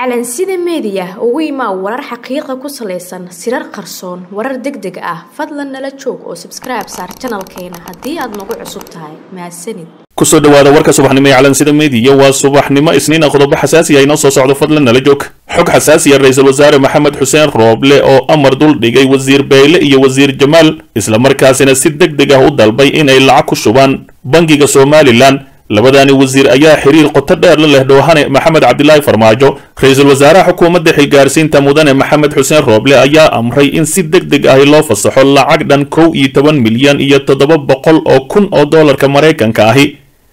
calansida meediya ugu imaa warar xaqiiqa ku salaysan sirar qarsoon warar deg deg ah fadlan nala joog oo sabskribe saar janalkeena haddii aad nagu cusub tahay mahadsanid kusoo dhawaada warka subaxnimo ee calansida meediya waa subaxnimo isniina qodobo xasaasi ah inoo soo socdo fadlan nala joog xog xasaasiya ra-iisul wasaare maxamed xuseen rooble oo amar dul dhigay wasiir bayle iyo wasiir jamaal islamarkaasina si deg deg ah u dalbay inay lacag ku shubaan bangiga somalilan labadaani wasiir ayaa xiriir qoto dheer la leh dhoohane maxamed cabdilaahi farmaajo ra-iisul wasaaraha xukuumadda xilgaarsiinta mudane maxamed xuseen rooble ayaa amray in si deg deg ahi loo fasaxo lacag dhan kow iyo toban milyan iyo toddoba boqol oo kun oo doolarka maraykanka ahi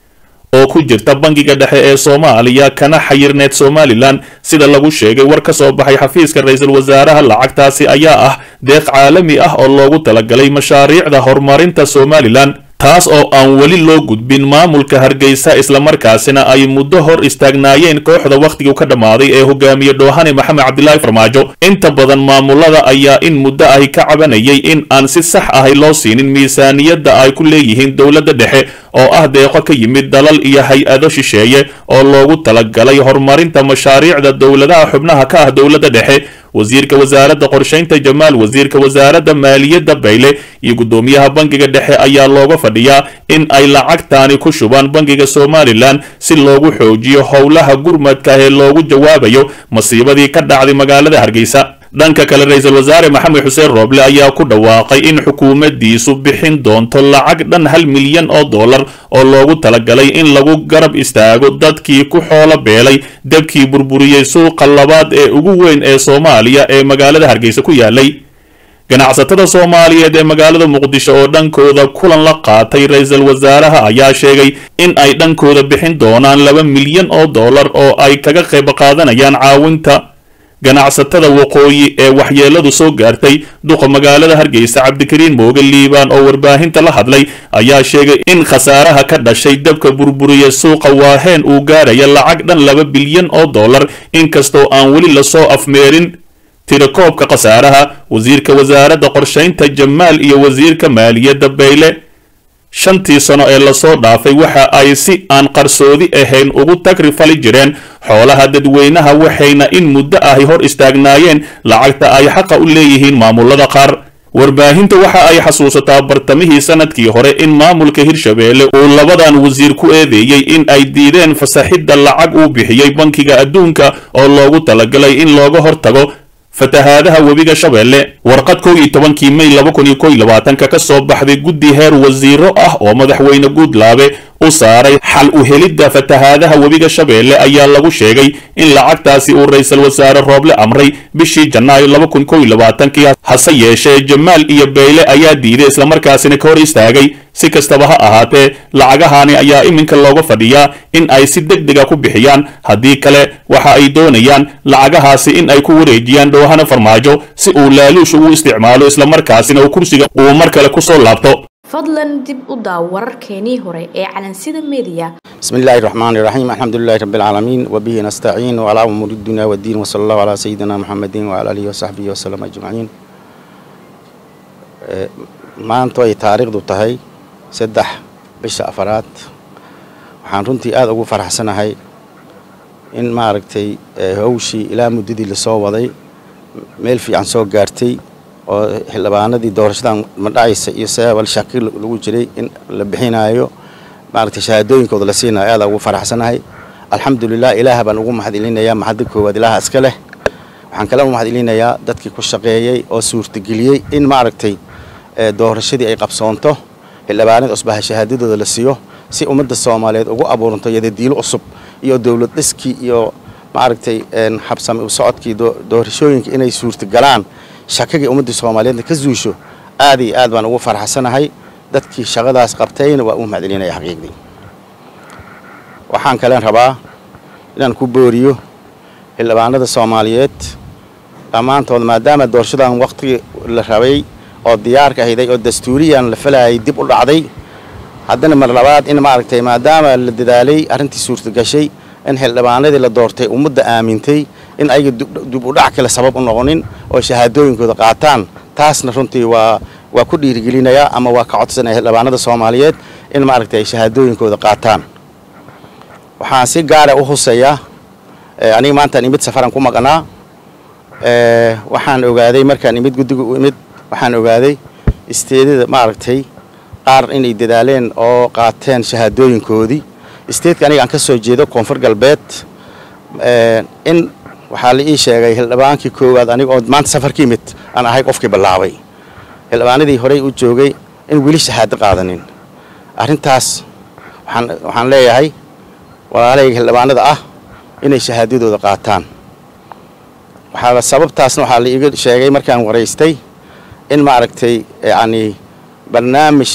oo ku jirta bangiga dhexe ee soomaaliya kana xayirneed somalilan sida lagu sheegay war ka soo baxay xafiiska ra-iisul wasaaraha lacagtaasi ayaa ah deeq caalami ah oo loogu talagalay mashaariicda horumarinta somalilan taas oo aan weli loo gudbin maamulka hargeysa islamarkaasina ay muddo hor istaagnaayeen kooxda wakhtigu ka dhammaaday ee hogaamiye dhoohane maxamed cabdilaahi farmaajo inta badan maamulada ayaa in muddo ahi ka cabanayay in aan si sax ahi loo siinin miisaaniyadda ay ku leeyihiin dowladda dhexe oo ah deeqo ka yimid dalal iyo hay-ado shisheeye oo loogu talagalay horumarinta mashaariicda dowladaha xubnaha ka ah dowladda dhexe wasiirka wasaaradda qorshaynta jamaal wasiirka wasaaradda maaliyadda bayle iyo guddoomiyaha bangiga dhexe ayaa looga fadhiyaa in ay lacagtaani ku shubaan bangiga somalilan si loogu xoojiyo howlaha gurmadka ee loogu jawaabayo masiibadii ka dhacday magaalada hargeysa dhanka kale ra-iisul wasaare maxamed xuseen rooble ayaa ku dhawaaqay in xukuumaddiisu bixin doonto lacag dhan hal milyan oo dollar oo loogu talagalay in lagu garab istaago dadkii ku xoolo beelay dabkii burburiyey suuqa labaad ee ugu weyn ee soomaaliya ee magaalada hargeysa ku yaalay ganacsatada soomaaliyeed ee magaalada muqdisho oo dhankooda kulan la qaatay ra-iisul wasaaraha ayaa sheegay in ay dhankooda bixin doonaan laba milyan oo dollar oo ay kaga qayb qaadanayaan caawinta ganacsatada waqooyi ee waxyeeladu soo gaartay duqa magaalada hargeysa cabdikariin mooge liibaan oo warbaahinta la hadlay ayaa sheegay in khasaaraha ka dhashay dabka burburiya suuqa waaheen uu gaaraya lacag dhan laba bilyan oo dollar inkastoo aan weli lasoo afmeerin tirakoobka khasaaraha wasiirka wasaaradda qorshaynta jamaal iyo wasiirka maaliyadda bayle shantii sano ee lasoo dhaafay waxa ay si aan qarsoodi ahayn ugu tagri fali jireen xoolaha dadweynaha waxayna in muddo ahi hor istaagnaayeen lacagta ay xaqa u leeyihiin maamulada qaar warbaahinta waxa ay xasuusataa bartamihii sanadkii hore in maamulka hirshabeelle uu labadan wasiir ku eedeeyey in ay diideen fasaxidda lacag uu bixiyey bankiga adduunka oo loogu talagalay in looga hortago fatahaadaha webiga shabeelle warqad kow iyo tobankii may laba kun iyo kow iyo labaatanka ka soo baxday guddi heer wasiiro ah oo madaxweyne guudlaabe u saaray xal u helidda fatahaadaha webiga shabeelle ayaa lagu sheegay in lacagtaasi uu ra-iisul wasaare rooble amray bishii janaayo laba kun kow iyo labaatankii hase yeeshee jamaal iyo bayle ayaa diiday islamarkaasina ka hor istaagay si kastaba ha ahaatee lacagahaani ayaa iminka looga fadhiyaa in ay si deg dega ku bixiyaan haddii kale waxa ay doonayaan lacagahaasi in ay ku wareejiyaan dhoohana farmaajo si uu laaluush ugu isticmaalo islamarkaasina uu kursiga uu mar kale kusoo laabto fadlan dib u daaw wararkeenii hore ee calansida meediya بسم الله الرحمن الرحيم الحمد لله رب العالمين وبه نستعين وعلى أمور الدنيا والدين وصلى الله على سيدنا محمد وعلى آله وصحبه وسلم أجمعين maanta ay taariikhdu tahay saddex bisha afaraad waxaan runtii aada ugu faraxsanahay in maaragtay hawshii ilaa muddadii lasoo waday meel fiican soo gaartay oo xildhibaanadii doorashadan madhacaysa iyo sababal shaki lagu jiray in la bixinaayo maaragtay shahaadooyinkooda la siinayo aada ugu faraxsanahay alxamdulilah ilaah baan ugu mahad celinayaa mahadda koowaad ilaaha iska leh waxaan kale u mahad celinayaa dadkii ku shaqeeyey oo suurtageliyey in maaragtay doorashadii ay qabsoonto xildhibaanada cusbaha shahaadadooda la siiyo si ummadda soomaaliyeed ugu abuuranto yadadiilo cusub iyo dowlad dhiskii iyo maaragtay habsami u socodkii doorashooyinka inay suurtagalaan shakagii ummadda soomaaliyeedna ka zuusho aad iyo aad baan ugu farxsanahay dadkii shaqadaas qabtayna waa u mahad celinaya xaqiiqdii waxaan kalen rabaa inaan ku booriyo xildhibaanada soomaaliyeed dhammaantood maadaama doorashadan waqtigii la rabay oo diyaarka ahayday oo dastuuriyan la falayay dib u dhacday haddana mar labaad in maaragtay maadaama la dadaalay arrintii suurtagashay in xildhibaanadii la doortay ummadda aamintay in ayaga dib u dhac kale sabab u noqonin oo shahaadooyinkooda qaataan taasna runtii waa waa ku dhiirigelinayaa ama waa ka codsanaya xildhibaanada soomaaliyeed in maaragtay ay shahaadooyinkooda qaataan waxaan si gaara u huseeyaa aniga maantaan imid safaran ku maqnaa waxaan ogaaday markaan imid guddiga u imid waxaan ogaaday isteedada maaragtay qaar inay dadaaleen oo qaateen shahaadooyinkoodii isteedka aniga aan ka soo jeedo koonfur galbeed in waxaa la ii sheegay hildhibaankii koowaad aniga oo maanta safar ka yimid aan ahay qofkii bilaabay hildhibaanadii horey u joogay in weli shahaado qaadanin arrintaas waxaan waxaan leeyahay walaalahayga hildhibaanada ah inay shahaadadooda qaataan waxaa sababtaasna waxaa la iiga sheegay markaan waraystay in maaragtay yacni barnaamij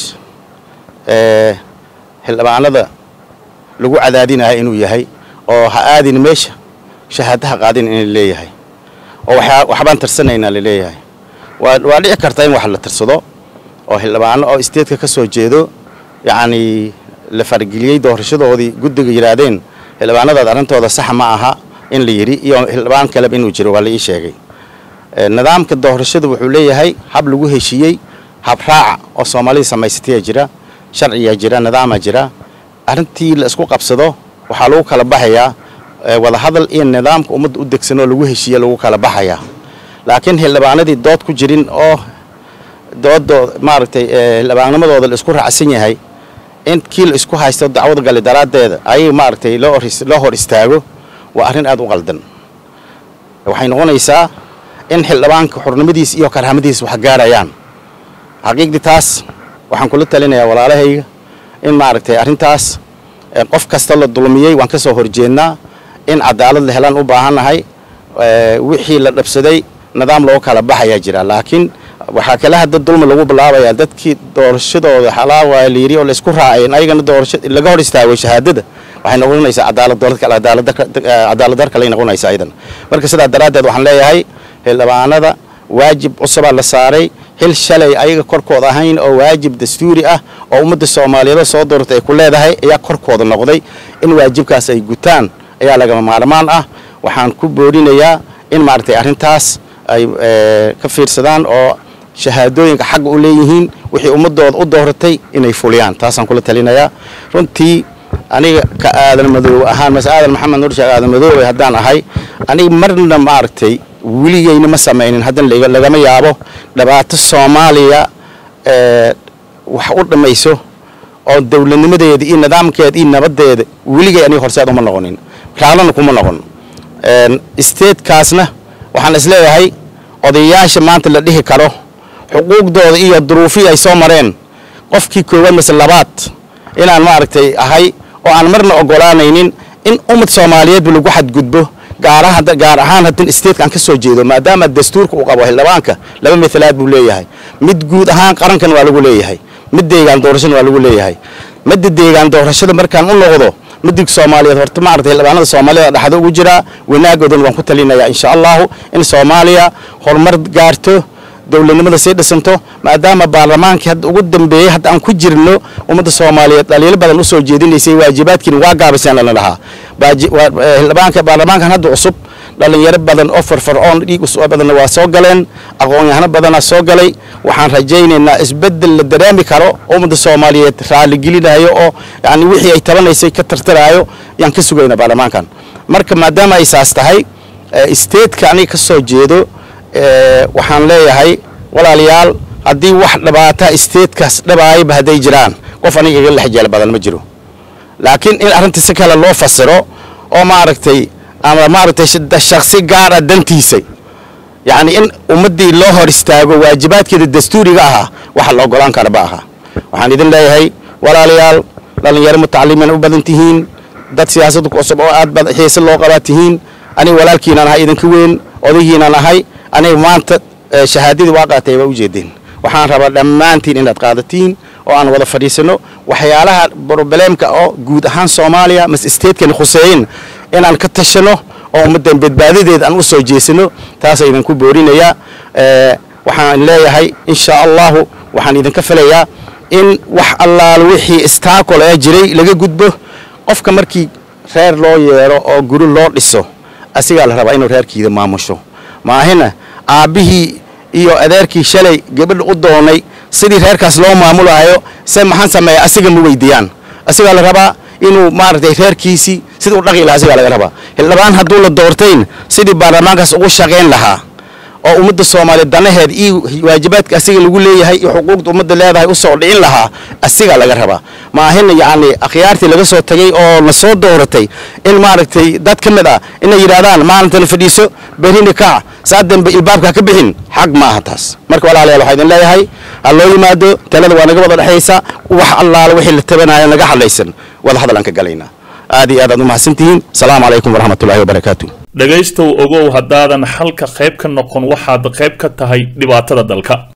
xildhibaanada lagu cadaadinayo inuu yahay oo ha aadin meesha shahaadaha qaadin in leeyahay oo waxbaan tarsanaynaa laleeyahay waa waa dhici karta in wax la tarsado oo xildhibaano oo isteedka ka soo jeedo yacni la fargeliyey doorashadoodii guddiga yidhaahdeen xildhibaanadaad arrintooda sax ma aha in la yidhi iyo xildhibaan kaleba inuu jiro waa la ii sheegay nidaamka doorashada wuxuu leeyahay hab lagu heshiiyey hab raaca oo soomaalida samaysataya jira sharciyaa jira nidaamaa jira arrintii la isku qabsado waxaa lagu kala baxayaa wadahadal iyo nidaamka ummadda u degsan oo lagu heshiiye lagu kala baxayaa laakiin xildhibaanadii dood ku jirin oo doodooda maaragtay xildhibaannimadooda la isku raacsan yahay in kii la isku haysto dacwad gali daraaddeeda ayay maaragtay loo hor istaago waa arrin aad u qaldan waxay noqonaysaa in xildhibaanka xurnimadiis iyo karhamadiis wax gaarayaan xaqiiqdii taas waxaan kula talinayaa walaalahayga in maaragtay arrintaas qof kasta la dulmiyey waan ka soo horjeednaa in cadaalad la helaan u baahannahay wixii la dhabsaday nidaam loo kala baxayaa jira laakiin waxaa kale hadda dulmi lagu bilaabayaa dadkii doorashadooda xalaawa layiri oo la isku raaceen ayagana doorasho laga hor istaagay shahaadada waxay noqonaysaa cadaalad cadaalad dar kale noqonaysaa idan marka sidaa daraaddeed waxaan leeyahay xildhibaanada waajib cusubaa la saaray xil shalay ayaga korkooda ahayn oo waajib dastuuri ah oo ummadda soomaaliyeed soo dooratay ay ku leedahay ayaa korkooda noqday in waajibkaas ay gutaan ayaa lagama maarmaan ah waxaan ku boorinayaa in maaragtay arrintaas ay ka fiirsadaan oo shahaadooyinka xagga u leeyihiin wixii ummadooda u dooratay inay fuliyaan taasaan kula talinayaa runtii aniga ka aadan madoobe ahaan mase aadan maxamed nur sheekh aadan madoobe haddaan ahay aniga marna maaragtay weligeyna ma samaynin haddan lagama yaabo dhibaato soomaaliya wax u dhammayso oo dowladnimadeeda iyo nidaamkeeda iyo nabadeeda weligay aniga horseed uma noqonin raalana kuma noqon isteedkaasna waxaan isleeyahay odayaasha maanta la dhihi karo xuquuqdooda iyo duruufii ay soo mareen qofkii koowaad mase labaad inaan maaragtay ahay oo aan marna ogolaanaynin in ummad soomaaliyeedba lagu xadgudbo gaar ahaan haddin isteedka aan ka soo jeedo maadaama dastuurka uu qabo xildhibaanka laba mithalaad buu leeyahay mid guud ahaan qarankan waa lagu leeyahay mid deegaan doorashana waa lagu leeyahay midda deegaan doorashada markaan u noqdo midig soomaaliyeed horta maaragtay xildhibaanada soomaalida dhexda ugu jiraa wanaagoodana waan ku talinayaa insha allahu in soomaaliya horumar gaarto dowladnimada sii dhisanto maadaama baarlamaankii hadda ugu dambeeyey hadda aan ku jirno ummadda soomaaliyeed dhaliilo badan usoo jeedinaysay waajibaadkiina waa gaabiseen lana lahaa xildhibaanka baarlamaankan hadda cusub dhalinyaro badan oo farfarcoon dhiig usoo badanna waa soo galeen aqoon-yahano badanaa soo galay waxaan rajaynaynaa isbeddel la dareemi karo ummadda soomaaliyeed raaligelinayo oo yani wixii ay tabanaysay ka tartaraayo yaan ka sugaynaa baarlamaankan marka maadaama ay saas tahay isteedka aniga ka soo jeedo waxaan leeyahay walaalayaal haddii wax dhibaata isteedkaas dhabaayaba hadday jiraan qof aniga iga lexjeel badan ma jiro laakiin in arrinta si kale loo fasiro oo maaragtay ama maaragtay shaksi gaara dantiisa yacni in ummaddii loo hor istaago waajibaadkeeda dastuuriga ahaa waxa la ogolaan kara ma aha waxaan idin leeyahay walaalayaal dhallinyaro mutacalimiin u badan tihiin dad siyaasadda ku cusub oo aad bad xiise loo qabaa tihiin aniga walaalkiinaan ahay idinka weyn odaygiinaan ahay aniga maanta shahaadadii waa qaatay waa ujeedeen waxaan rabaa dhammaantiin inaad qaadatiin oo aan wada fadhiisano waxyaalaha brobleemka oo guud ahaan soomaaliya mas isteedkani khuseeyin inaan ka tashano oo ummaddan badbaadadeeda aan u soo jeesano taasa idinku boorinayaa waxaan leeyahay insha allahu waxaan idinka filayaa in wax allaal wixii istaakol ee jiray laga gudbo qofka markii reer loo yeero oo guri loo dhiso asigaa la rabaa inuu reerkiida maamusho maahina aabbihii iyo adeerkii shalay gabadha u doonay sidii reerkaas loo maamulayo se maxaan sameeya asiga ma weydiiyaan asigaa la rabaa inuu maaragtay reerkiisii sida u dhaqi lahaa asigaa laga rabaa xildhibaan hadduu la doortayn sidii baarlamaankaas ugu shaqayn lahaa oo ummadda soomaaliya danaheed iyo waajibaadka asiga lagu leeyahay iyo xuquuqda ummadda leedahay u soo dhicin lahaa asigaa laga rabaa ma ahin yacni akhyaartii laga soo tagay oo la soo dooratay in maaragtay dad ka mid ah inay yidhahdaan maalinta la fadhiiso berina kaac saa dambe ilbaabka ka bixin xaq ma aha taas marka walaalayaal waxaa idin leeyahay ha loo yimaado talada waa naga wada dhexaysa wax allaala wixii la tabanaya naga hadlaysan wada hadal aan ka galaynaa aad iyo aad aad u mahadsantihiin asalaamu calaykum waraxmatullahi wabarakaatu dhegaystow ogow haddaadan xalka qayb ka noqon waxaad qayb ka tahay dhibaatada dalka